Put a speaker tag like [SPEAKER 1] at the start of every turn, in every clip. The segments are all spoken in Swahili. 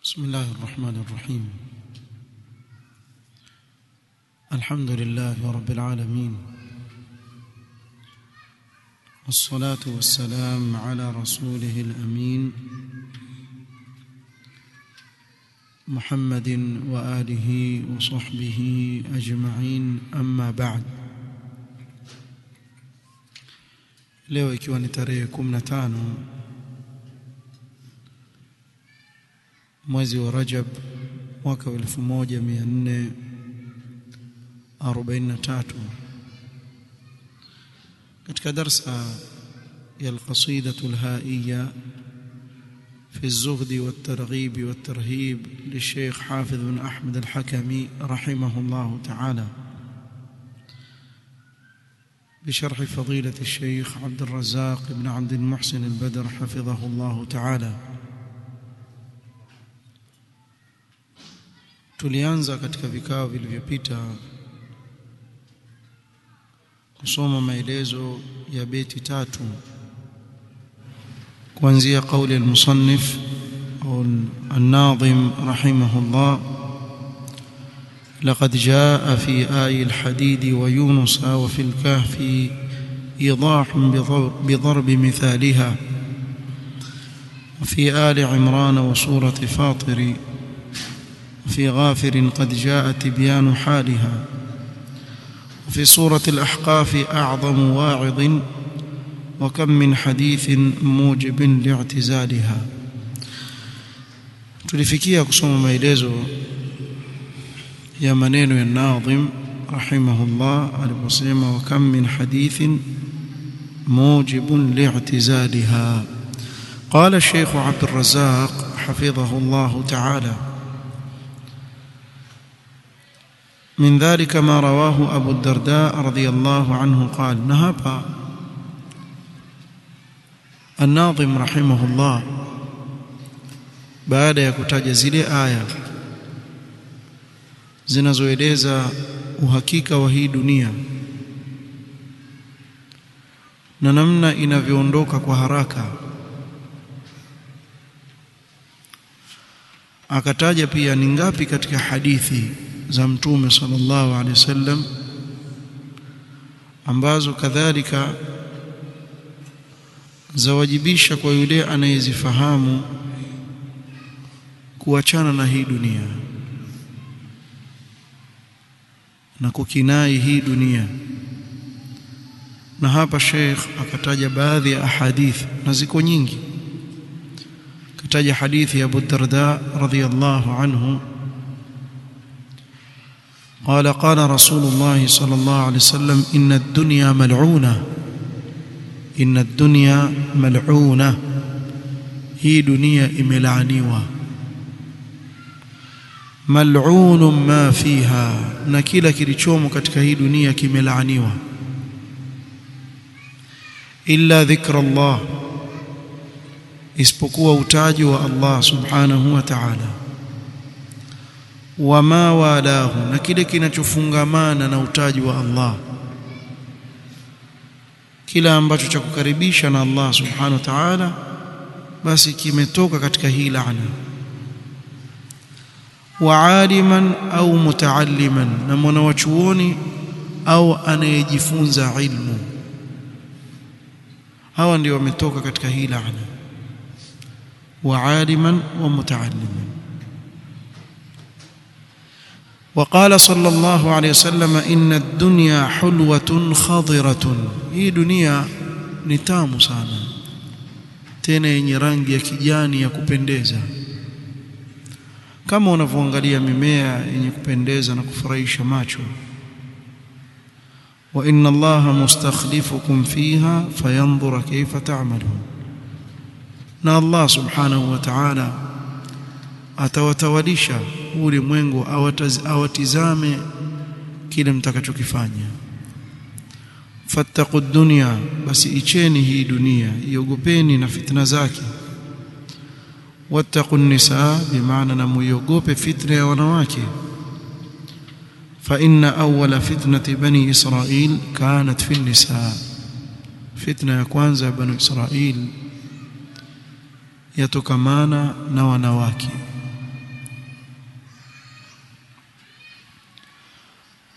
[SPEAKER 1] بسم الله الرحمن الرحيم الحمد لله رب العالمين والصلاة والسلام على رسوله الأمين محمد وآله وصحبه أجمعين أما بعد leo ikiwa ni tarehe 15 mwezi wa Rajab mwaka wa 1443 katika darsa ya القصيدة الهائية في الزهد والترغيب والترهيب للشيخ حافظ بن أحمد الحكمي رحمه الله تعالى بشرح فضيلة الشيخ عبد الرزاق بن عبد المحسن البدر حفظه الله تعالى tulianza katika vikao vilivyopita kusoma maelezo ya beti tatu kuanzia kauli al-musannif au an-nadhim rahimahullah لقد جاء في آي الحديد ويونس وفي الكهف إيضاح بضرب مثالها وفي آل عمران وسورة فاطر وفي غافر قد جاء تبيان حالها وفي سورة الأحقاف أعظم واعظ وكم من حديث موجب لاعتزالها tulifikia kusoma maelezo ya maneno ya Nadhim rahimahullah aliposema wa kam min hadithin mujibun li'tizaliha qala Sheikh Abd al-Razzaq hafidhahu Allah ta'ala من ذلك ما رواه أبو الدرداء رضي الله عنه قال نهب الناظم رحمه الله baada ya kutaja zile aya zinazoeleza uhakika wa hii dunia na namna inavyoondoka kwa haraka akataja pia ni ngapi katika hadithi za mtume sallallahu alaihi wasallam ambazo kadhalika zawajibisha kwa yule anayezifahamu kuachana na hii dunia na kukinai hii dunia na hapa Sheikh akataja baadhi ya ahadith na ziko nyingi kataja hadithi ya Abu Darda radhiyallahu anhu قال قال رسول الله صلى الله عليه وسلم إن الدنيا ملعونة إن الدنيا ملعونة هي دنيا إملعنيوة ملعون ما فيها na kila kilichomo katika hii dunia kimelaaniwa illa dhikra Allah isipokuwa utaji wa Allah subhanahu wa ta'ala wama walahu na kile kinachofungamana na utaji wa Allah kila ambacho cha kukaribisha na Allah subhanahu wa ta'ala basi kimetoka katika hii laana waaliman au mutaalliman na mwanawachuoni au anayejifunza ilmu hawa ndio wametoka katika hii laana waaliman wa mutaalliman وقال صلى الله عليه وسلم إن الدنيا حلوة خضرة هي دنيا نتام sana tena yenye rangi ya kijani ya kupendeza kama unavyoangalia mimea yenye kupendeza na kufurahisha macho wa inna allaha mustakhlifukum fiha fayanzura kayfa ta'malun na allah subhanahu wa ta'ala atawatawalisha ulimwengu awatizame kile mtakachokifanya fattaqu dunya basi icheni hii dunia iogopeni na fitna zake wattaqu nisaa bimaana na muiogope fitna ya wanawake fa inna awwala fitnati bani israil kanat fi nisaa fitna ya kwanza ya bani israil yatokamana na wanawake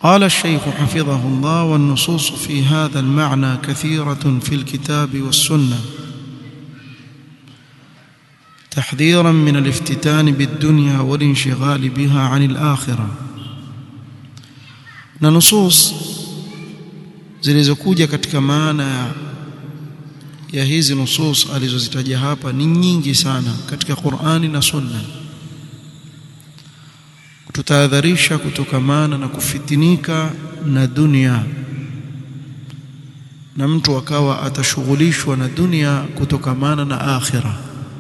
[SPEAKER 1] قال الشيخ حفظه الله والنصوص في هذا المعنى كثيرة في الكتاب والسنة تحذيرا من الافتتان بالدنيا والانشغال بها عن الآخرة na nusus zilizokuja katika maana ya hizi nusus alizozitaja hapa ni nyingi sana katika Qur'ani na Sunna kututahadharisha kutokamana na kufitinika na dunia na mtu akawa atashughulishwa na dunia kutokamana na akhira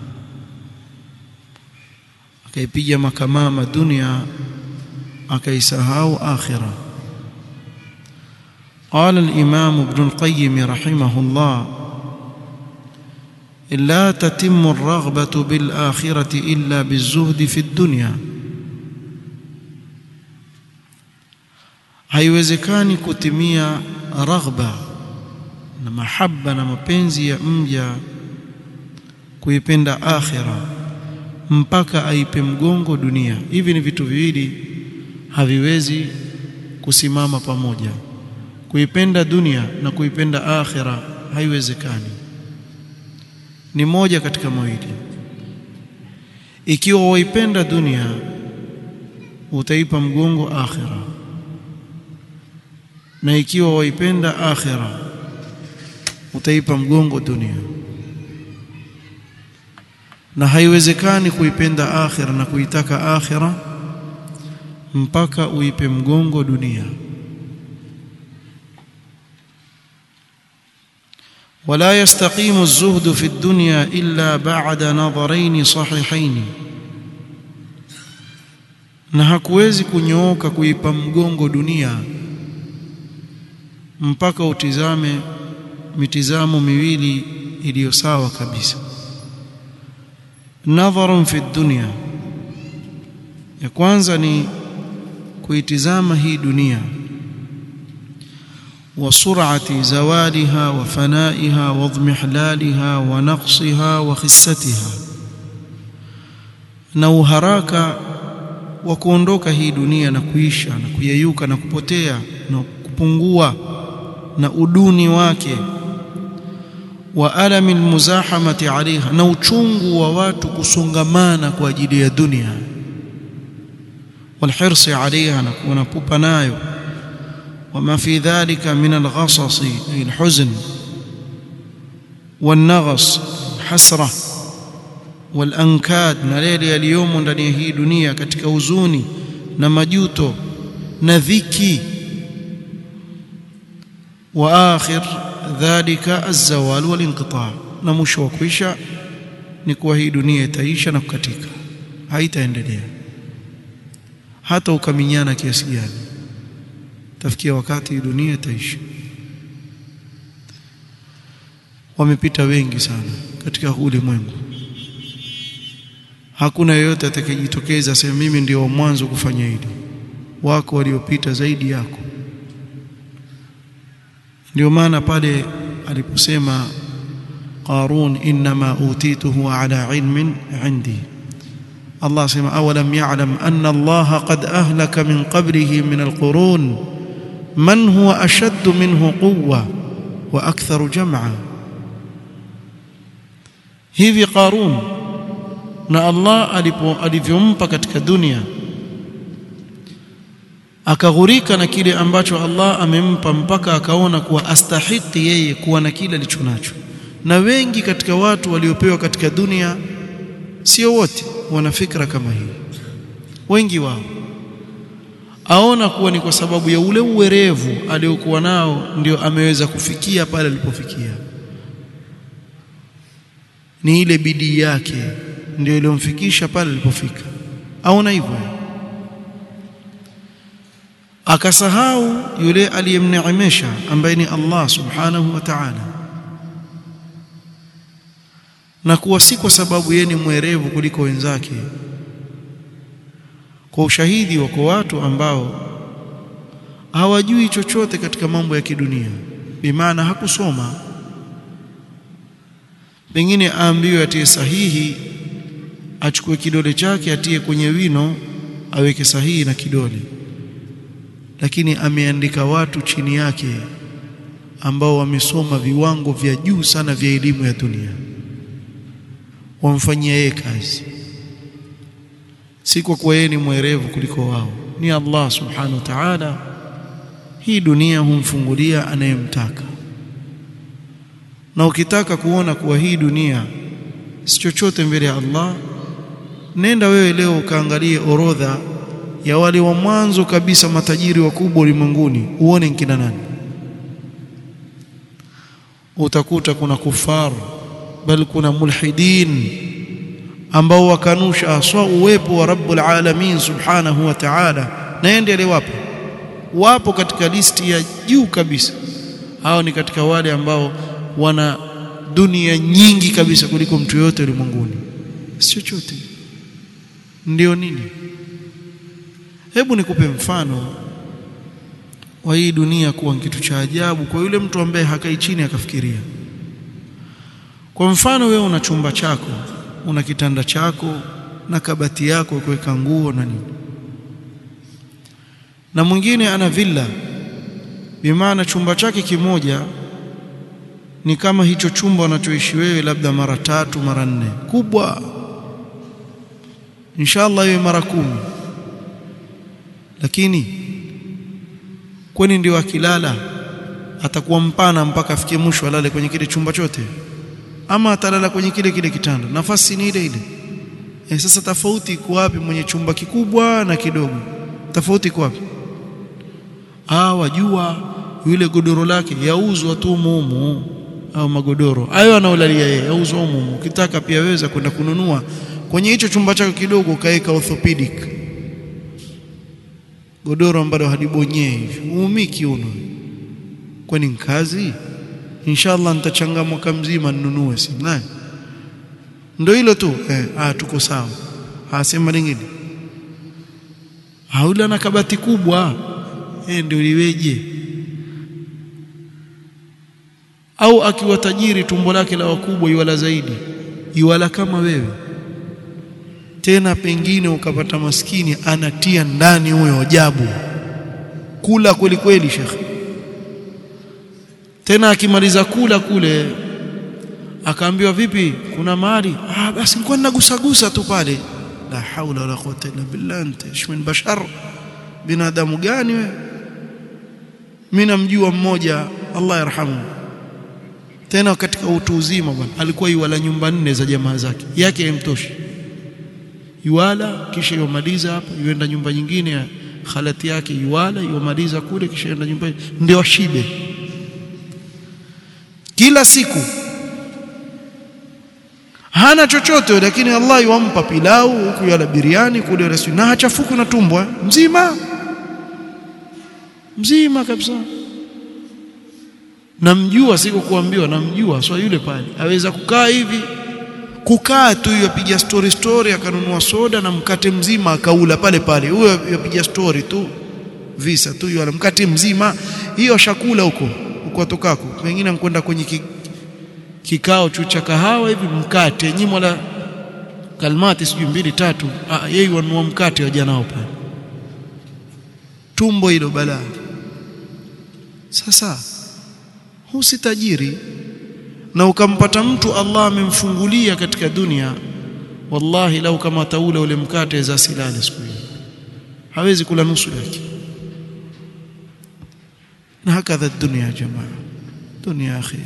[SPEAKER 1] akaipiga makamama dunia akaisahau akhira قال الإمام ابن القيم رحمه الله لا تتم الرغبة بالآخرة إلا بالزهد في الدنيا haiwezekani kutimia raghba na mahaba na mapenzi ya mja kuipenda akhira mpaka aipe mgongo dunia hivi ni vitu viwili haviwezi kusimama pamoja kuipenda dunia na kuipenda akhira haiwezekani ni moja katika mawili ikiwa waipenda dunia utaipa mgongo akhira na ikiwa waipenda akhira utaipa mgongo dunia na haiwezekani kuipenda akhira na kuitaka akhira mpaka uipe mgongo dunia ولا يستقيم الزهد في الدنيا إلا بعد نظرين صحيحين na hakuwezi kunyooka kuipa mgongo dunia mpaka utizame mitizamo miwili iliyo sawa kabisa nadharun fi dunya ya kwanza ni kuitizama hii dunia وسرعه زوالها وفنائها واضمحلالها ونقصها وخستها na uharaka wa kuondoka hii dunia na kuisha na kuyeyuka na kupotea na kupungua na uduni wake wa alami almuzahamati alaiha na uchungu wa watu kusongamana kwa ajili ya dunia walhirsi alaiha na kuwa na pupa nayo وما في ذلك من الغصص أي الحزن والنغص حسرة والأنكاد نليل اليوم ndani ya hii dunia katika huzuni na majuto na dhiki واخر ذلك الزوال والانقطاع na mwisho wa kuisha ni kuwa hii dunia itaisha na kukatika haitaendelea hata ukaminyana kiasi gani tafikia wakati dunia itaisha wamepita wengi sana katika ulimwengu hakuna yeyote atakayejitokeza aseme mimi ndio wa mwanzo kufanya hili wako waliopita zaidi yako ndio maana pale aliposema Qarun inma utituhu ala ilmin indi Allah asema awalam ya'lam anna Allah qad ahlaka min qablihi min alqurun man huwa ashaddu minhu quwwa wa aktharu jam'a hivi Qarun na Allah alipo alivyompa katika dunia akaghurika na kile ambacho Allah amempa mpaka akaona kuwa astahiki yeye kuwa na kile alichonacho na wengi katika watu waliopewa katika dunia sio wote wana fikra kama hii wengi wao aona kuwa ni kwa sababu ya ule uwerevu aliokuwa nao ndio ameweza kufikia pale alipofikia ni ile bidii yake ndio iliyomfikisha pale alipofika aona hivyo akasahau yule aliyemneemesha ambaye ni Allah subhanahu wa ta'ala na kuwa si kwa sababu yeye ni mwerevu kuliko wenzake kwa ushahidi wako watu ambao hawajui chochote katika mambo ya kidunia bimaana hakusoma pengine aambiwe atie sahihi achukue kidole chake atie kwenye wino aweke sahihi na kidole lakini ameandika watu chini yake ambao wamesoma viwango vya juu sana vya elimu ya dunia wamfanyia yeye kazi si kwa kuwa yeye ni mwerevu kuliko wao ni Allah subhanahu wa ta'ala hii dunia humfungulia anayemtaka na ukitaka kuona kuwa hii dunia si chochote mbele ya Allah nenda wewe leo ukaangalie orodha ya wale wa mwanzo kabisa matajiri wakubwa ulimwenguni uone nkina nani utakuta kuna kufar bali kuna mulhidin ambao wakanusha aswa uwepo wa rabbul alamin subhanahu wa ta'ala naende wapo wapo katika listi ya juu kabisa hao ni katika wale ambao wana dunia nyingi kabisa kuliko mtu yote ulimwenguni si chochote ndio nini hebu nikupe mfano wa hii dunia kuwa kitu cha ajabu kwa yule mtu ambaye hakai chini akafikiria kwa mfano wewe una chumba chako una kitanda chako na kabati yako kuweka nguo na nini na mwingine ana villa bimaana chumba chake kimoja ni kama hicho chumba unachoishi wewe labda mara tatu mara nne kubwa inshallah iwe mara kumi lakini kwani ndio akilala atakuwa mpana mpaka afikie mwisho alale kwenye kile chumba chote ama atalala kwenye kile kile kitanda nafasi ni ile ile e, sasa tofauti iko wapi mwenye chumba kikubwa na kidogo tofauti iko wapi ah wajua yule godoro lake yauzwa tu mumu au magodoro hayo anaolalia yeye yauzwa mumu ukitaka pia weza kwenda kununua kwenye hicho chumba chako kidogo kaeka orthopedic godoro ambalo halibonyei hivi uumiki uno kwani kazi inshallah nitachanga mwaka mzima ninunue si naye ndio hilo tu eh ah tuko sawa hasema lingine haula na kabati kubwa eh ndio liweje au akiwa tajiri tumbo lake la wakubwa iwala zaidi iwala kama wewe tena pengine ukapata maskini anatia ndani huyo ajabu kula kweli kweli shekhe tena akimaliza kula kule akaambiwa vipi kuna mali ah basi nilikuwa ninagusagusa tu pale la haula wala quwwata illa billah anta ishmin bashar binadamu gani wewe mimi namjua mmoja Allah yarhamu tena katika utu uzima bwana alikuwa yuwala nyumba nne za jamaa zake yake haimtoshi yuwala kisha yomaliza hapa yuenda nyumba nyingine ya khalati yake yuwala yomaliza kule kisha yenda nyumba ndio ashibe kila siku hana chochote lakini Allah yuampa pilau huku yala biriani kule rasul na hachafuku na tumbo mzima mzima kabisa namjua siko kuambiwa namjua so yule pale aweza kukaa hivi kukaa tu yapiga story story akanunua soda na mkate mzima akaula pale pale huyo yapiga story tu visa tu yule mkate mzima hiyo shakula huko huko atokako pengine ankwenda kwenye ki, kikao chu cha kahawa hivi mkate nyimo la kalmati sijui mbili tatu ah yeye wanunua mkate wa janao pale tumbo hilo balaa sasa huu si tajiri na ukampata mtu Allah amemfungulia katika dunia wallahi lau kama taula ule mkate za silale siku hiyo hawezi kula nusu yake na hakadha dunia jamaa dunia akhi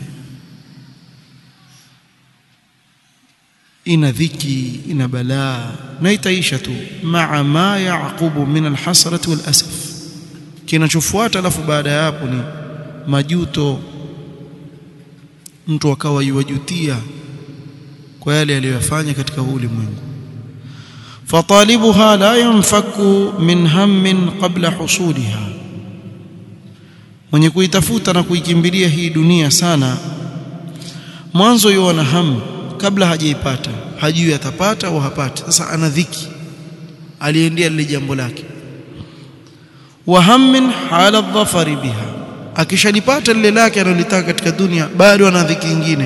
[SPEAKER 1] ina dhiki ina balaa na itaisha tu maa ma yaqubu min alhasrati walasaf kinachofuata alafu baada ya hapo ni majuto mtu akawa yuwajutia kwa yale aliyofanya katika huu ulimwengu fatalibuha la yanfaku min hammin qabla husuliha mwenye kuitafuta na kuikimbilia hii dunia sana mwanzo yuona hamu kabla hajaipata hajui atapata au hapati sasa ana dhiki aliendea lile jambo lake wa hammin hala dhafari biha akishalipata lile lake analotaka katika dunia bado ana dhiki nyingine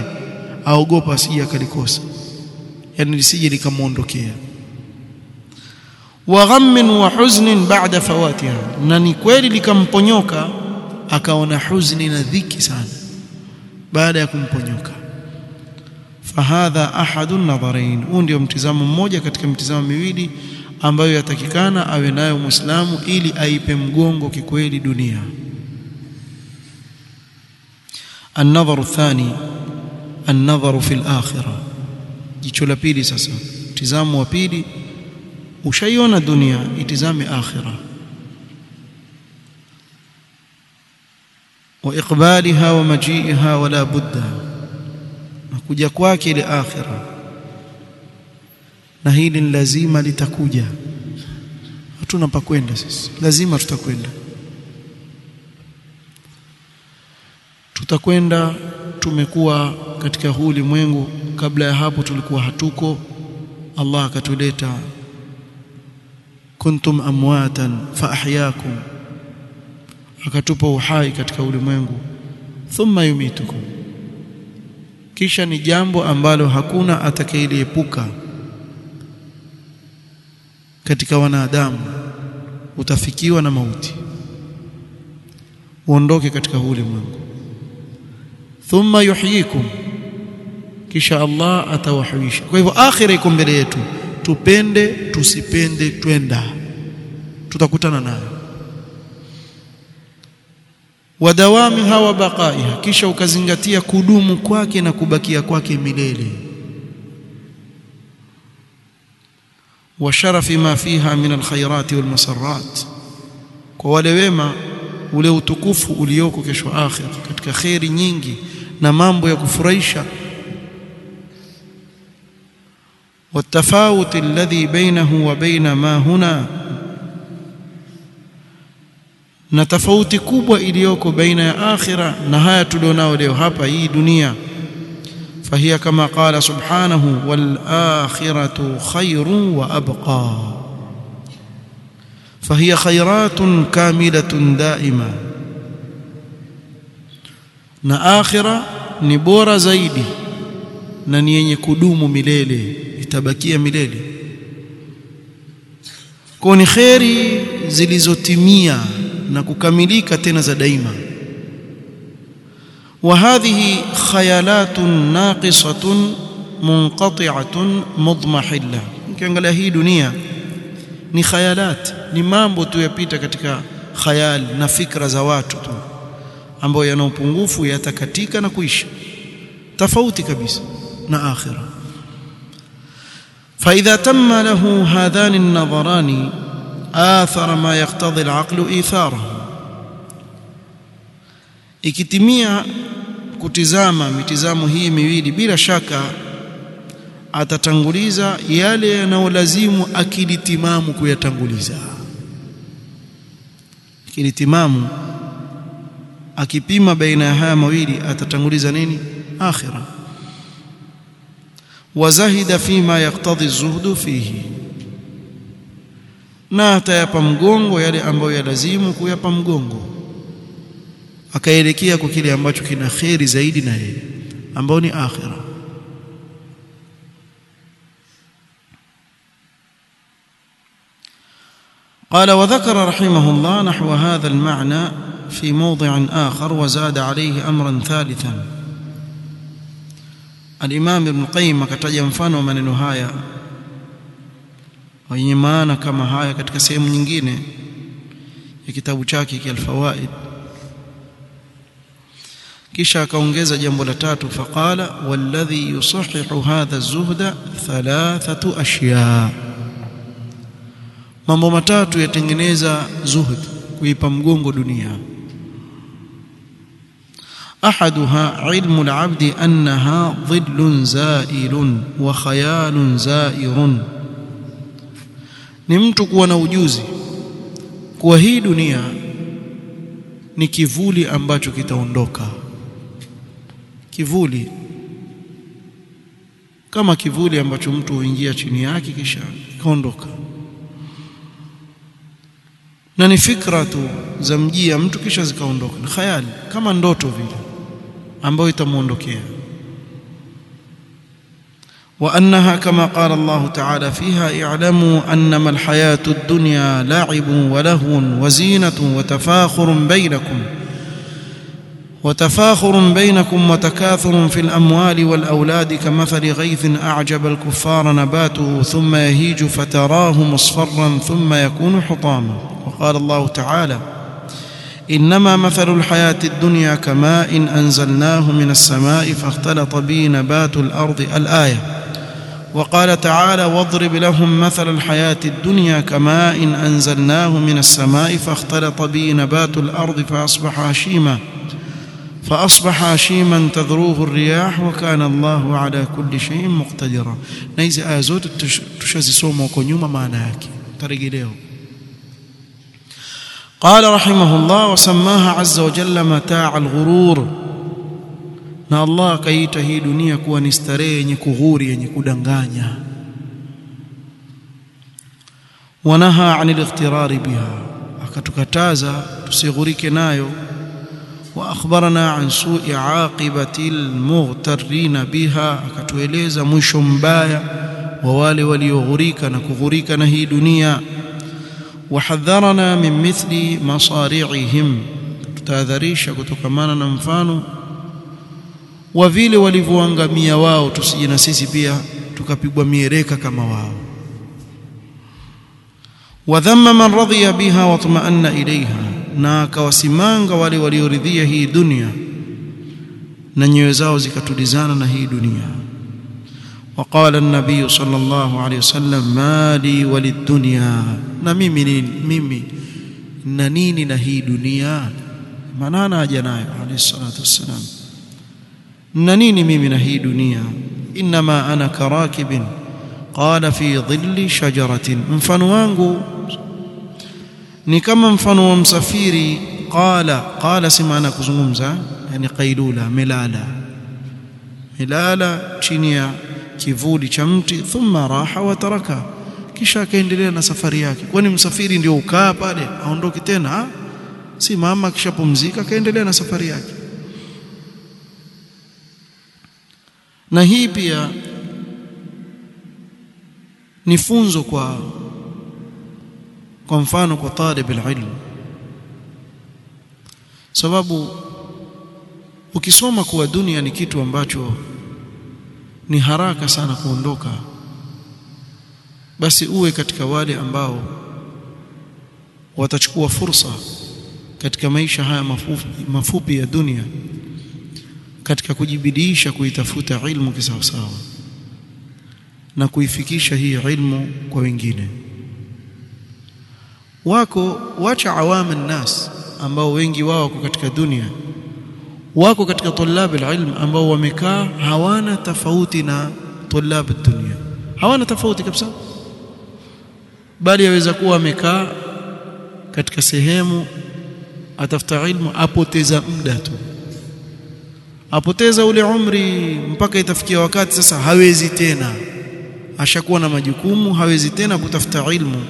[SPEAKER 1] aogopa asije akalikosa yani lisije likamuondokea wa ghammin wa huznin ba'da fawatiha na ni kweli likamponyoka akaona huzni na dhiki sana baada ya kumponyoka fahadha ahadu nadharain huu ndio mtizamo mmoja katika mitizamo miwili ambayo yatakikana awe nayo muislamu ili aipe mgongo kikweli dunia النظر الثاني النظر في الآخرة jicho la pili sasa mtizamo wa pili ushaiona dunia itizame akhira wa iqbaliha wa maji'iha wala budda na kuja kwake ile akhira na hili ni lazima litakuja hatuna pa kwenda sisi lazima tutakwenda tutakwenda tumekuwa katika huu ulimwengu kabla ya hapo tulikuwa hatuko Allah akatuleta kuntum amwatan fa ahyaakum akatupa uhai katika ulimwengu thumma yumitukum kisha ni jambo ambalo hakuna atakayeliepuka katika wanadamu utafikiwa na mauti uondoke katika huu ulimwengu thumma yuhyikum kisha Allah atawahuisha kwa hivyo akhira iko mbele yetu tupende tusipende twenda tutakutana nayo wadawami hawa baqaiha kisha ukazingatia kudumu kwake na kubakia kwake milele wa sharafi ma fiha min alkhairat walmasarrat kwa wale wema ule utukufu ulioko kesho akhir katika khairi nyingi na mambo ya kufurahisha والتفاوت الذي بينه وبين ما هنا na tofauti kubwa iliyoko baina ya akhira na haya tulionao leo hapa hii dunia فهي كما قال سبحانه والآخرة خير وأبقى فهي خيرات كاملة دائمة na akhira ni bora zaidi na ni yenye kudumu milele itabakia milele kwa ni kheri zilizotimia na kukamilika tena za daima وهذه خيالات ناقصة منقطعة مضمحلة ukiangalia hii dunia ni khayalat ni mambo tu yapita katika khayal na fikra za watu tu ambayo yana upungufu yatakatika na kuisha tofauti kabisa na akhira فإذا تم له هذان النظران آثر ما يقتضي العقل إيثاره ikitimia kutizama mitizamo hii miwili bila shaka atatanguliza yale yanayolazimu akili timamu kuyatanguliza akili timamu akipima baina ya haya mawili atatanguliza nini akhira wazahida fima yaktadhi zuhdu fihi na atayapa mgongo yale ambayo yalazimu kuyapa mgongo akaelekea kwa kile ambacho kina kheri zaidi na yeye ambao ni akhira قال وذكر رحمه الله نحو هذا المعنى في موضع آخر وزاد عليه أمرا ثالثا الإمام ابن القيم kataja mfano maneno haya wenye maana kama haya katika sehemu nyingine ya kitabu chake Al-Fawaid kisha akaongeza jambo la tatu faqala walladhi yusahihu hadha az-zuhda thalathatu ashya mambo matatu yatengeneza zuhud kuipa mgongo dunia احدها علم العبد انها ظل زائل وخيال زائر ni mtu kuwa na ujuzi kuwa hii dunia ni kivuli ambacho kitaondoka kivuli kama kivuli ambacho mtu huingia chini yake kisha kaondoka na ni fikra tu za mjia mtu kisha zikaondoka ni khayali kama ndoto vile ambayo itamuondokea وأنها كما قال الله تعالى فيها اعلموا أنما الحياة الدنيا لعب ولهو وزينة وتفاخر بينكم وتفاخر بينكم وتكاثر في الأموال والأولاد كمثل غيث أعجب الكفار نباته ثم يهيج فتراه مصفرا ثم يكون حطاما وقال الله تعالى إنما مثل الحياة الدنيا كماء أنزلناه من السماء فاختلط به نبات الأرض الآية وقال تعالى واضرب لهم مثل الحياة الدنيا كماء أنزلناه من السماء فاختلط به نبات الأرض فأصبح هشيما فأصبح هشيما تذروه الرياح وكان الله على كل شيء مقتدرا نيزي آية zote tushazisoma huko nyuma maana yake tarejeleo قال رحمه الله وسماها عز وجل متاع الغرور na Allah akaita hii dunia kuwa ni starehe yenye kughuri yenye kudanganya wanaha anil ightirari biha akatukataza tusighurike nayo wa akhbarana an su'i aqibati almughtarrin biha akatueleza mwisho mbaya wa wale walioghurika na kughurika na hii dunia wahadharana min mithli masari'ihim tutahadharisha kutokamana na mfano wa vile walivyoangamia wao tusije na sisi pia tukapigwa miereka kama wao wadhamma man radhiya biha wa tumaanna ilaiha na akawasimanga wale walioridhia hii dunia na nyoyo zao zikatulizana na hii dunia وقال النبي صلى الله عليه وسلم ما لي وللدنيا na mimi nini mimi na nini na hii dunia maana haja nayo alayhi salatu wassalam na nini mimi na hii dunia inma ana karakibin qala fi dhilli shajaratin mfano wangu ni kama mfano wa msafiri qala qala si maana kuzungumza yani qailula melala melala chini ya kivuli cha mti thumma raha wa taraka kisha akaendelea na safari yake kwani msafiri ndio ukaa pale aondoki tena ha? si mama akishapumzika akaendelea na safari yake na hii pia ni funzo kwa kwa mfano kwa talib alilm sababu ukisoma kuwa dunia ni kitu ambacho ni haraka sana kuondoka basi uwe katika wale ambao watachukua fursa katika maisha haya mafupi, mafupi ya dunia katika kujibidiisha kuitafuta ilmu kisawasawa na kuifikisha hii ilmu kwa wengine wako wacha awama nnas ambao wengi wao wako katika dunia wako katika tulab alilm ambao wamekaa hawana tofauti na tulab dunia hawana tofauti kabisa bali yaweza kuwa amekaa katika sehemu atafuta ilmu apoteza muda tu apoteza ule umri mpaka itafikia wakati sasa hawezi tena ashakuwa na majukumu hawezi tena kutafuta ilmu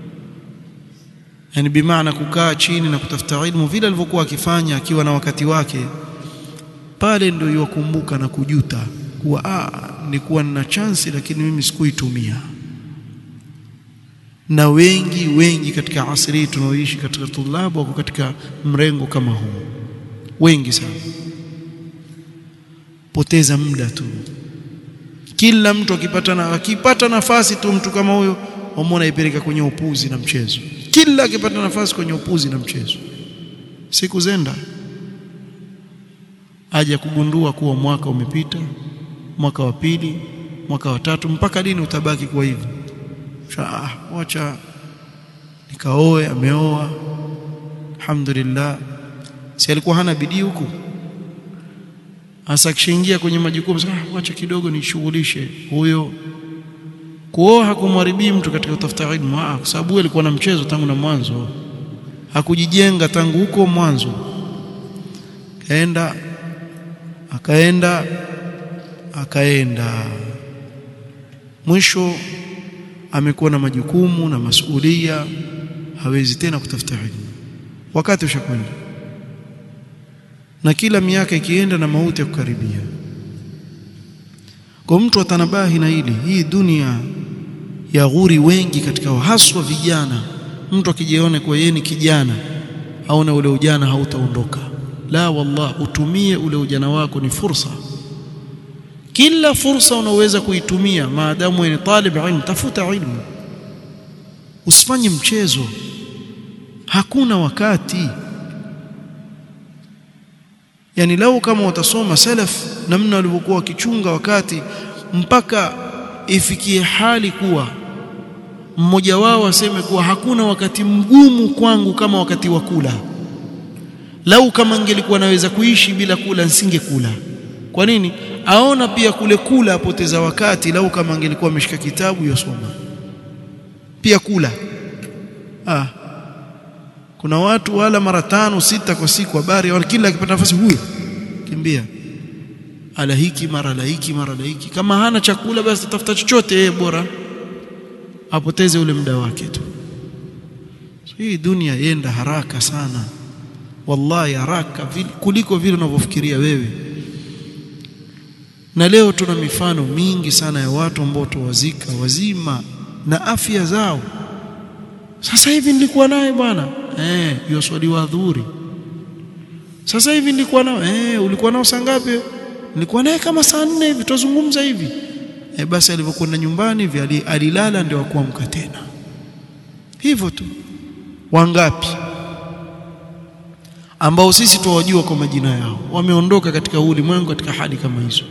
[SPEAKER 1] yani bimaana kukaa chini na kutafuta ilmu vile alivyokuwa akifanya akiwa na wakati wake pale ndio yukumbuka na kujuta kuwa ah nilikuwa nina chance lakini mimi sikuitumia na wengi wengi katika asri tunaoishi katika tulabu wako katika mrengo kama huu wengi sana poteza muda tu kila mtu akipata na akipata nafasi tu mtu kama huyo wamwona ipeleka kwenye upuzi na mchezo kila akipata nafasi kwenye upuzi na mchezo siku zenda aje kugundua kuwa mwaka umepita mwaka wa pili mwaka wa tatu mpaka lini utabaki kwa hivi ah wacha nikaoe ameoa alhamdulillah si alikuwa hana bidii huku hasa kishaingia kwenye majukumu ah wacha kidogo nishughulishe huyo kuoa hakumharibii mtu katika kutafuta ilmu ah kwa sababu alikuwa na mchezo tangu na mwanzo hakujijenga tangu huko mwanzo kaenda akaenda akaenda mwisho amekuwa na majukumu na masuhulia hawezi tena kutafuta ilmu wakati ushakwenda na kila miaka ikienda na mauti ya kukaribia kwa mtu atanabahi na hili hii dunia ya ghuri wengi katika haswa vijana mtu akijiona kwa yeye ni kijana haona ule ujana hautaondoka la wallah utumie ule ujana wako ni fursa kila fursa unaweza kuitumia maadamu ni talib ilmu tafuta ilmu usifanye mchezo hakuna wakati yani lau kama utasoma salaf namna walivyokuwa wakichunga wakati mpaka ifikie hali kuwa mmoja wao aseme kuwa hakuna wakati mgumu kwangu kama wakati wa kula lau kama ingelikuwa naweza kuishi bila kula nisingekula kwa nini aona pia kule kula apoteza wakati lau kama angelikuwa ameshika kitabu yosoma pia kula ah kuna watu wala mara tano sita kwa siku habari kila akipata nafasi huyo kimbia ala hiki mara la hiki mara la hiki kama hana chakula basi tafuta chochote yeye bora apoteze ule muda wake tu hii dunia yenda haraka sana wallahi haraka kuliko vile unavyofikiria wewe na leo tuna mifano mingi sana ya watu ambao tuwazika wazima na afya zao sasa hivi nilikuwa naye bwana eh hiyo swali wa adhuri sasa hivi nilikuwa nao eh ulikuwa nao saa ngapi nilikuwa naye kama saa nne hivi tuzungumza hivi eh basi alipokwenda nyumbani hivi alilala ndio akuamka tena hivyo tu wangapi ambao sisi tuwajua kwa majina yao wameondoka katika ulimwengu katika hali kama hizo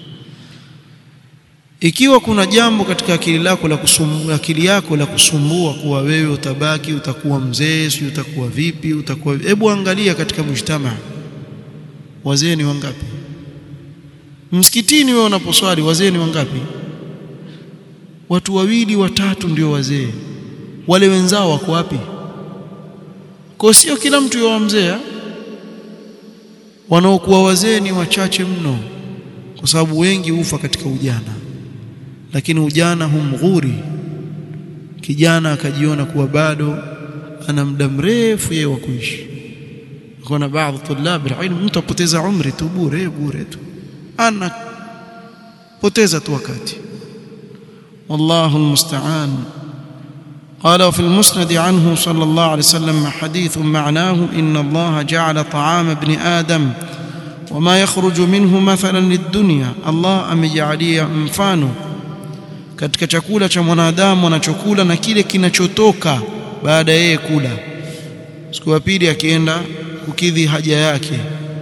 [SPEAKER 1] ikiwa kuna jambo katika akili lako la kusumbua akili yako la kusumbua kuwa wewe utabaki utakuwa mzee si utakuwa vipi utakuwa hebu angalia katika mujtama wazee ni wangapi msikitini wewe unaposwali wazee ni wangapi watu wawili watatu ndio wazee wale wenzao wako wapi kwa sio kila mtu yuwa mzee wanaokuwa wazee ni wachache mno kwa sababu wengi hufa katika ujana lakini ujana humghuri kijana akajiona kuwa bado ana muda mrefu yeye wa kuishi kuna baadhi tulab ilmu mtu apoteza umri tu bure bure tu ana poteza tu wakati والله المستعان قال وفي المسند عنه صلى الله عليه وسلم حديث معناه إن الله جعل طعام ابن آدم وما يخرج منه مثلا للدنيا الله amejalia mfano katika chakula cha mwanadamu anachokula na kile kinachotoka baada yeye kula siku ya pili akienda kukidhi haja yake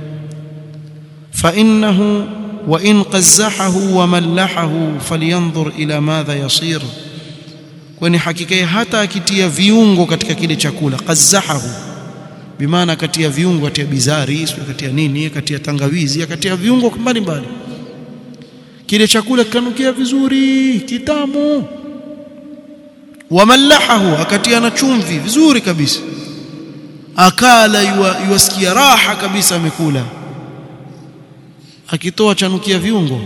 [SPEAKER 1] fa innahu wa in qazzahahu wa mallahahu falyanzur ila madha yasir kwani hakika hata akitia viungo katika kile chakula qazzahahu bimaana akatia viungo akatia bizari akatia nini akatia tangawizi akatia viungo mbalimbali kile chakula kikanukia vizuri kitamu wamallahahu akatia na chumvi vizuri kabisa akala yuwasikia raha kabisa amekula akitoa chanukia viungo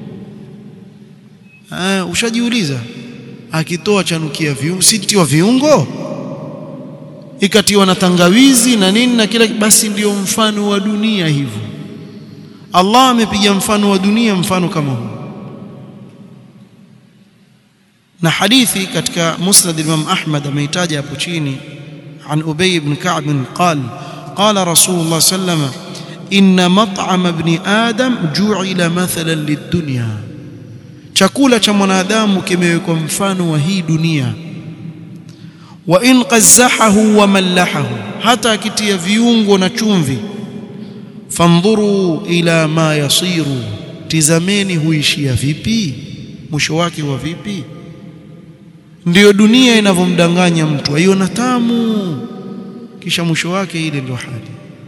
[SPEAKER 1] ah ushajiuliza akitoa chanukia viungo sitiwa viungo ikatiwa na tangawizi na nini na kila basi ndiyo mfano wa dunia hivyo Allah amepiga mfano wa dunia mfano kama huu na hadithi katika musnad Imam Ahmad ameitaja hapo chini عن أبي بن كعب قال قال رسول الله صلى الله عليه وسلم إن مطعم ابن آدم جعل مثلا للدنيا chakula cha mwanadamu kimewekwa mfano wa hii dunia wa in qazzahahu wa mallahahu hata akitia viungo na chumvi fandhuru ila ma yasiru tizameni huishia vipi mwisho wake wa vipi ndiyo dunia inavyomdanganya mtu aiona tamu kisha mwisho wake ile ndio hali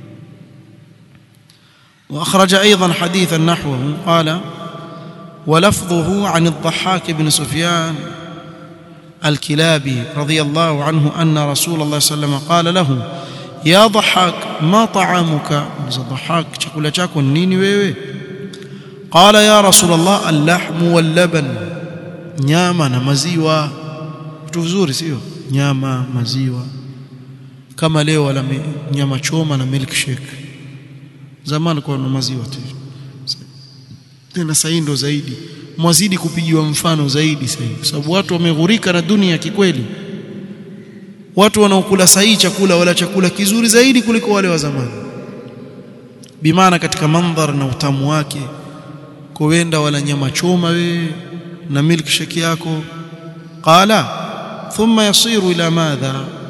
[SPEAKER 1] واخرج ايضا حديثا نحوه قال ولفظه عن الضحاك بن سفيان الكلابي رضي الله عنه ان رسول الله صلى الله عليه وسلم قال له يا ضحاك ما طعامك ضحاك chakula chako nini wewe قال يا رسول الله اللحم واللبن nyama na maziwa vitu vizuri sio nyama maziwa kama leo wala nyama choma na milkshake zamani kwa na maziwa tu tena sasa ndo zaidi mwazidi kupigiwa mfano zaidi sasa kwa sababu watu wameghurika na dunia kikweli watu wanaokula sahihi chakula wala chakula kizuri zaidi kuliko wale wa zamani bimaana katika mandhar na utamu wake kuenda wala nyama choma we na milkshake yako qala thumma yasiru ila madha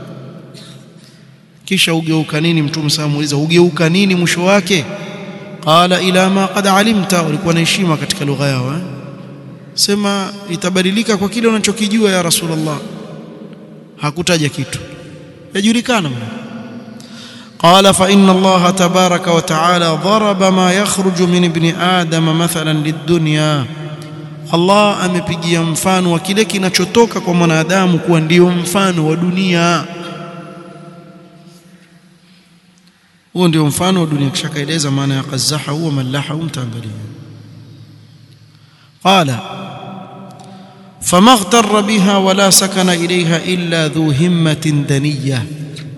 [SPEAKER 1] kisha ugeuka nini mtume sasa muuliza ugeuka nini mwisho wake qala ila ma qad alimta ulikuwa na heshima katika lugha yao eh? sema itabadilika kwa kile unachokijua ya rasulullah hakutaja kitu yajulikana قال فإن الله تبارك وتعالى ضرب ما يخرج من ابن آدم مثلا للدنيا Allah amepigia mfano wa kile kinachotoka kwa mwanadamu kuwa ndio mfano wa dunia huo ndio mfano wa dunia kisha kaeleza maana ya qazaha huwa malaha mtaangalia qala فما اغتر بها ولا سكن إليها إلا ذو همة دنية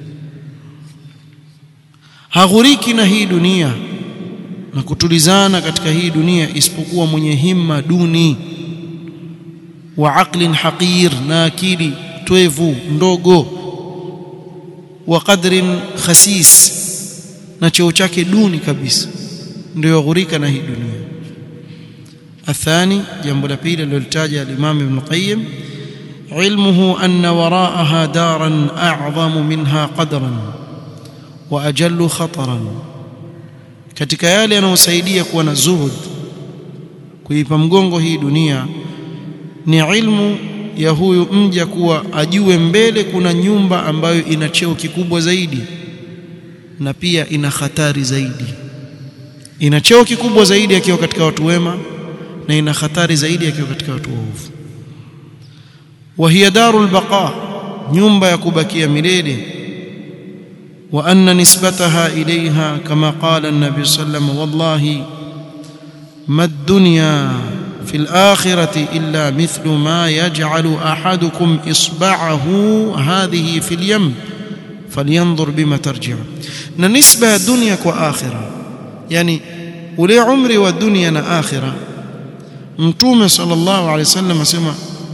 [SPEAKER 1] haghuriki na hii dunia na kutulizana katika hii dunia isipokuwa mwenye himma duni wa aqlin haqir na akili twevu ndogo wa qadrin khasis na cheo chake duni kabisa ndio yaghurika na hii dunia athani jambo la pili alilolitaja al-Imam Ibn Qayyim علمه أن وراءها دارا أعظم منها قدرا وأجل خطرا katika yale yanayosaidia kuwa na zuhud kuipa mgongo hii dunia ni ilmu ya huyu mja kuwa ajue mbele kuna nyumba ambayo ina cheo kikubwa zaidi na pia ina hatari zaidi ina cheo kikubwa zaidi akiwa katika watu wema na ina hatari zaidi akiwa katika watu waovu wa hiya darul baqa nyumba ya kubakia milele وأن نسبتها إليها كما قال النبي صلى الله عليه وسلم والله ما الدنيا في الآخرة إلا مثل ما يجعل أحدكم إصبعه هذه في اليم فلينظر بما ترجع نسبة الدنيا وآخرة يعني ولي عمري والدنيا آخرة متوم صلى الله عليه وسلم سمع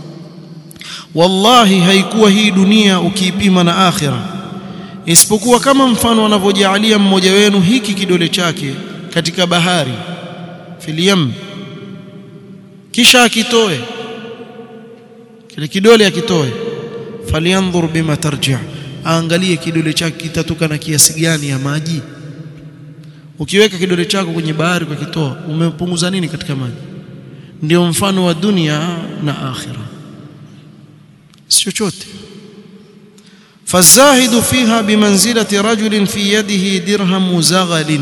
[SPEAKER 1] والله هيكوا هي دنيا وكيبيما آخرة isipokuwa kama mfano anavyojaalia mmoja wenu hiki kidole chake katika bahari filiyam kisha akitoe kile kidole akitoe falyanzur bima tarji aangalie kidole chake kitatoka na kiasi gani ya maji ukiweka kidole chako kwenye bahari ukakitoa umepunguza nini katika maji ndio mfano wa dunia na akhira si chochote فالزاهد فيها بمنزلة رجل في يده درهم زغل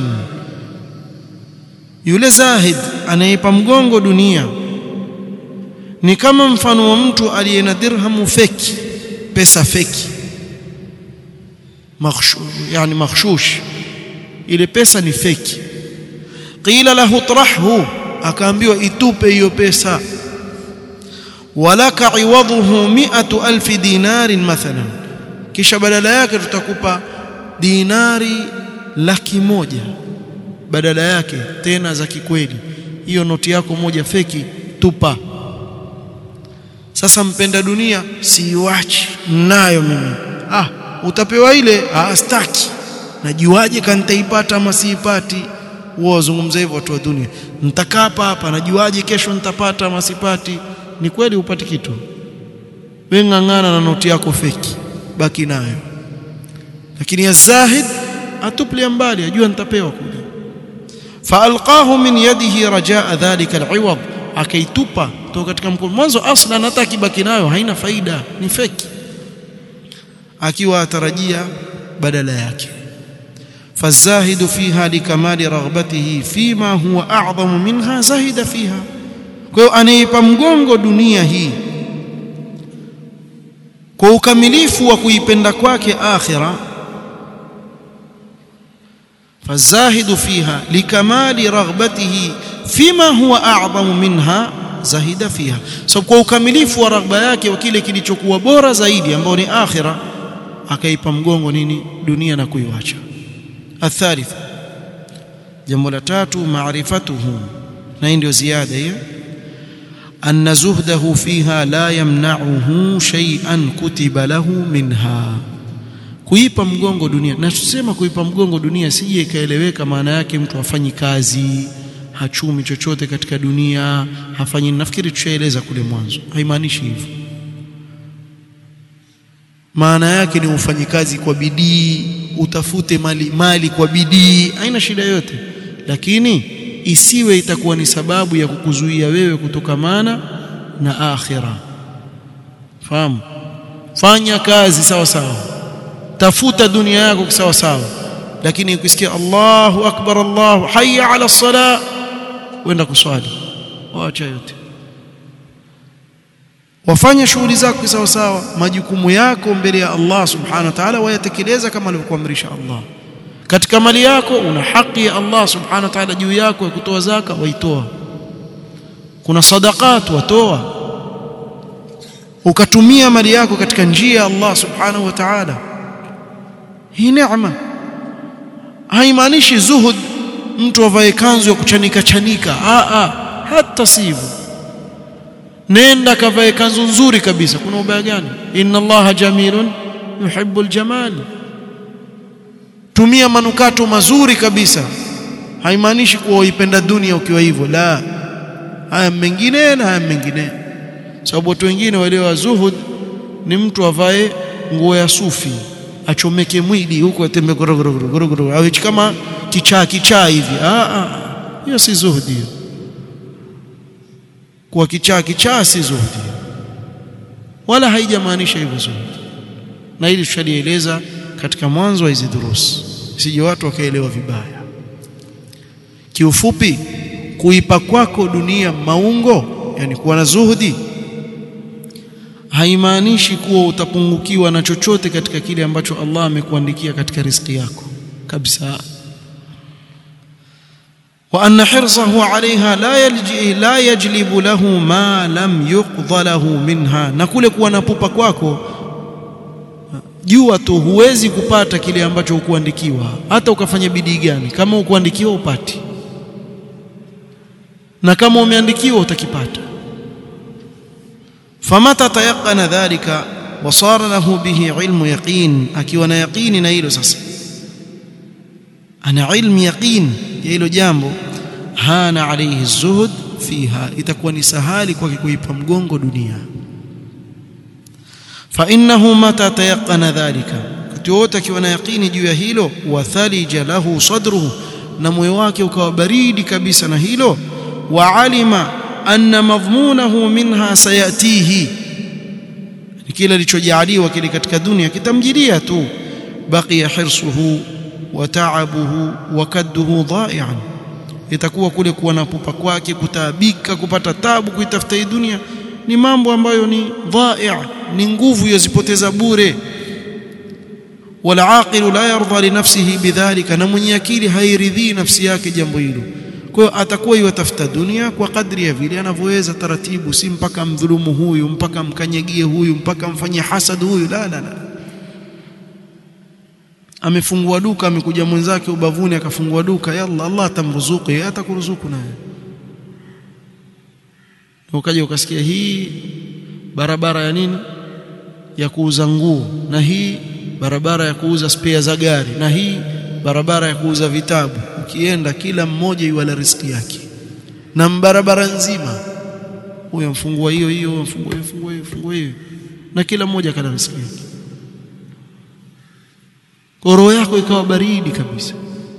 [SPEAKER 1] yule zahid anayeipa mgongo dunia ni kama mfano wa mtu aliye na dirhamu feki pesa feki makhshush yani makhshush ile pesa ni feki qila lahu trahhu akaambiwa itupe hiyo pesa walaka iwadhuhu 100000 dinarin mathalan kisha badala yake tutakupa dinari laki moja badala yake tena za kikweli hiyo noti yako moja feki tupa sasa mpenda dunia siiwachi nayo mimi ah utapewa ile ah staki najuaje kama nitaipata ama siipati wao wazungumza hivyo watu wa dunia nitakaa hapa hapa najuaje kesho nitapata ama sipati ni kweli upati kitu wewe ng'ang'ana na noti yako feki baki nayo lakini ya zahid atuplia mbali ajua nitapewa kule faalqahu min yadihi rajaa dhalika aliwad akaitupa toka katika mkono mwanzo aslan hata akibaki nayo haina faida ni feki akiwa atarajia badala yake فالزاهد فيها لكمال رغبته فيما هو أعظم منها زاهد فيها kwa hiyo anaipa mgongo dunia hii kwa ukamilifu wa kuipenda kwake akhira fazahidu fiha likamali raghbatihi fima huwa a'zamu minha zahida fiha so kwa ukamilifu wa raghba yake wa kile kilichokuwa bora zaidi ambao ni akhira akaipa mgongo nini dunia na kuiwacha athalitha jambo la tatu maarifatuhu na hii ndio ziada hiyo anna zuhdahu fiha la yamna'uhu shay'an kutiba lahu minha kuipa mgongo dunia na tusema kuipa mgongo dunia sije ikaeleweka maana yake mtu hafanyi kazi hachumi chochote katika dunia hafanyi nafikiri tushaeleza kule mwanzo haimaanishi hivyo maana yake ni ufanyikazi kwa bidii utafute mali mali kwa bidii haina shida yote lakini isiwe itakuwa ni sababu ya kukuzuia wewe kutokamana na akhira fahamu fanya kazi sawa sawa tafuta dunia yako sawa sawa lakini ukisikia Allahu akbar Allahu hayya ala sala wenda kuswali waacha yote wafanya shughuli zako sawa sawa majukumu yako mbele ya Allah subhanahu wa ta'ala wayatekeleza kama alivyokuamrisha Allah katika mali yako una haki ya Allah subhanahu wa ta'ala juu yako ya kutoa zaka waitoa kuna sadaqat watoa ukatumia mali yako katika njia ya Allah subhanahu wa ta'ala hii neema haimaanishi zuhud mtu avae kanzu ya kuchanika chanika a a hata sivyo nenda kavae kanzu nzuri kabisa kuna ubaya gani inna allaha jamilun yuhibbul jamal tumia manukato mazuri kabisa haimaanishi kuwa uipenda dunia ukiwa hivyo la haya mengine na haya mengine sababu watu wengine wale zuhud ni mtu avae nguo ya sufi achomeke mwili huko atembe gorogoro awe kama kichaa kichaa hivi ah ah hiyo si zuhudi hiyo kwa kichaa kichaa si zuhudi wala haijamaanisha hivyo zuhudi na hili tushalieleza katika mwanzo wa hizi durusi sije watu wakaelewa vibaya kiufupi kuipa kwako dunia maungo yani kuwa na zuhudi haimaanishi kuwa utapungukiwa na chochote katika kile ambacho Allah amekuandikia katika riziki yako kabisa wa anna hirsahu alaiha la yalji la yajlibu lahu ma lam yuqdha lahu minha na kule kuwa na pupa kwako jua tu huwezi kupata kile ambacho hukuandikiwa hata ukafanya bidii gani kama hukuandikiwa upati na kama umeandikiwa utakipata famata tayaqana dhalika wasara lahu bihi ilmu yaqin akiwa na yaqini na hilo sasa ana ilmu yaqin ya hilo jambo hana alayhi zuhud fiha itakuwa ni sahali kwake kuipa mgongo dunia fa innahu mata tayaqana dhalika wakati wote akiwa na yaqini juu ya hilo wathalija lahu sadruhu na moyo wake ukawa baridi kabisa na hilo wa alima anna madhmunahu minha sayatihi kile alichojaliwa kile katika dunia kitamjilia tu baqiya hirsuhu wa ta'abuhu wa kadduhu dha'i'an itakuwa kule kuwa na pupa kwake kutaabika kupata tabu kuitafuta hii dunia ni mambo ambayo ni dha'i' ni nguvu yozipoteza bure wala aqilu la yarda li nafsihi bidhalika na mwenye akili hairidhii nafsi yake jambo hilo kwa hiyo atakuwa yatafuta dunia kwa kadri ya vile anavyoweza taratibu si mpaka mdhulumu huyu mpaka mkanyagie huyu mpaka mfanyie hasad huyu la la la amefungua duka amekuja mwenzake ubavuni akafungua duka yalla Allah atamruzuku yeye atakuruzuku naye ukaja ukasikia hii barabara ya nini ya kuuza nguo na hii barabara ya kuuza spare za gari na hii barabara ya kuuza vitabu ukienda kila mmoja yuala riziki yake na barabara nzima huyo mfungua hiyo hiyo mfungua hiyo mfungua hiyo mfungua hiyo na kila mmoja kana riziki yake roho yako ikawa baridi kabisa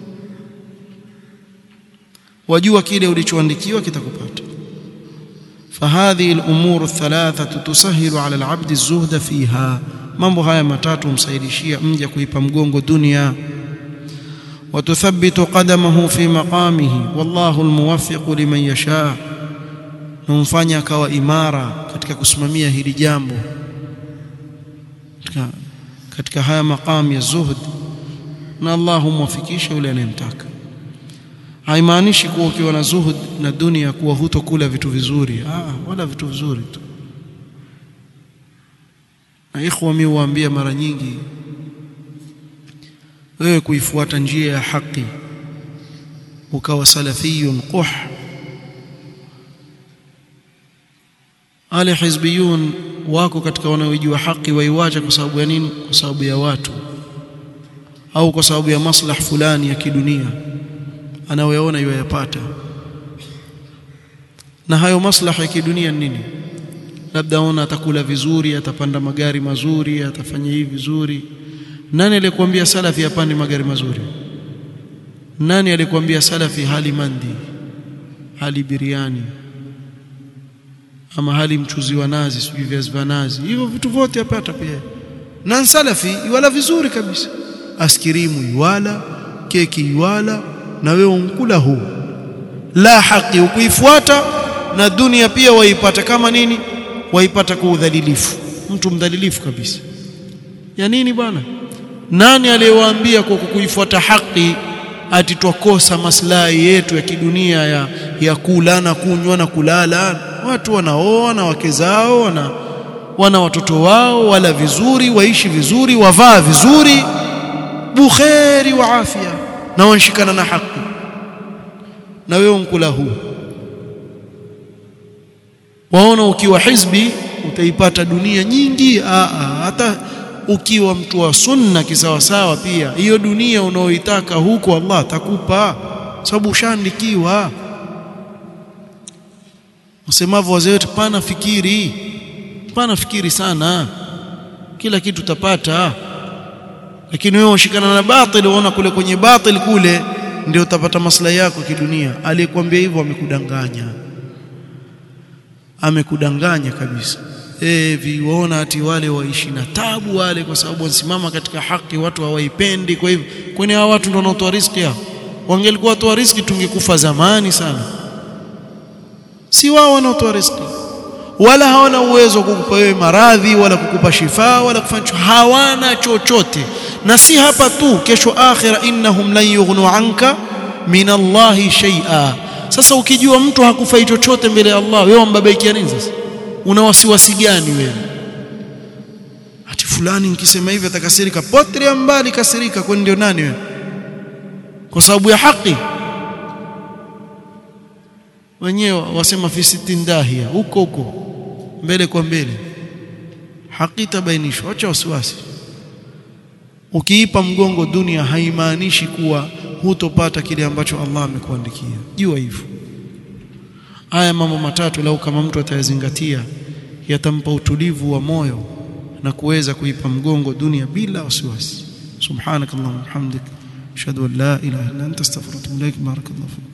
[SPEAKER 1] wajua kile ulichoandikiwa kitakupata فهذه الامور الثلاثه تسهل على العبد الزهد فيها mambo haya matatu humsaidishia mja kuipa mgongo dunia وتثبت قدمه في مقامه والله الموفق لمن يشاء numfanya akawa imara katika kusimamia hili jambo katika, katika haya maqam ya zuhud na Allah humwafikisha yule anayemtaka haimaanishi kuwa ukiwa na zuhud na dunia kuwa hutokula vitu vizuri ah wala vitu vizuri tu na ikhwa mimi huambia mara nyingi wewe kuifuata njia ya haki ukawa salafiyun quh wale hizbiyun wako katika wanaojua haki waiwacha kwa sababu ya nini kwa sababu ya watu au kwa sababu ya maslah fulani ya kidunia anayoyaona yoyapata na hayo maslaha ya kidunia nini labda aona atakula vizuri atapanda magari mazuri atafanya hivi vizuri nani alikwambia salafi apande magari mazuri nani alikwambia salafi hali mandi hali biriani ama hali mchuzi wa nazi sijui viazi vya nazi hivyo vitu vyote apata pia na salafi iwala vizuri kabisa askirimu iwala keki iwala na wewe unkula huu la haki ukuifuata na dunia pia waipata kama nini waipata kwa udhalilifu mtu mdhalilifu kabisa ya nini bwana nani aliyewaambia kwa kukuifuata haki ati twakosa maslahi yetu ya kidunia ya, ya kula na kunywa na kulala watu wanaoa na wake zao wana, wana watoto wao wala vizuri waishi vizuri wavaa vizuri bukheri wa afya na wanshikana na haki na wewe unkula huu waona ukiwa hizbi utaipata dunia nyingi aa, hata ukiwa mtu wa sunna kisawasawa pia hiyo dunia unaoitaka huko Allah atakupa sababu ushaandikiwa usemavyo wazee wetu pana fikiri pana fikiri sana kila kitu utapata lakini wewe ushikana na batil unaona kule kwenye batil kule ndio utapata maslahi yako kidunia aliyekwambia hivyo amekudanganya amekudanganya kabisa eh viwaona ati wale waishi na tabu wale kwa sababu wanasimama katika haki watu hawaipendi kwa hivyo kwani hao watu ndio wanaotoa riziki hao wangelikuwa watoa riziki tungekufa zamani sana si wao wanaotoa riziki wala hawana uwezo wa kukupa wewe maradhi wala kukupa shifa wala kufanya hawana chochote na si hapa tu kesho akhira innahum lan yughnu anka min Allahi shay'a sasa ukijua mtu hakufai chochote mbele ya Allah wewe umbabaikia nini sasa una wasiwasi gani wewe ati fulani nikisema hivi atakasirika potria mbali kasirika kwani ndio nani wewe kwa sababu ya haki wenyewe wasema fi sitin dahia huko huko mbele kwa mbele haki tabainishwa acha wasiwasi ukiipa mgongo dunia haimaanishi kuwa hutopata kile ambacho Allah amekuandikia jua hivyo haya mambo matatu lau kama mtu atayazingatia yatampa utulivu wa moyo na kuweza kuipa mgongo dunia bila wasiwasi subhanakallahumma hamdik ashhadu an la ilaha illa anta astaghfiruka wa atubu ilaik barakallahu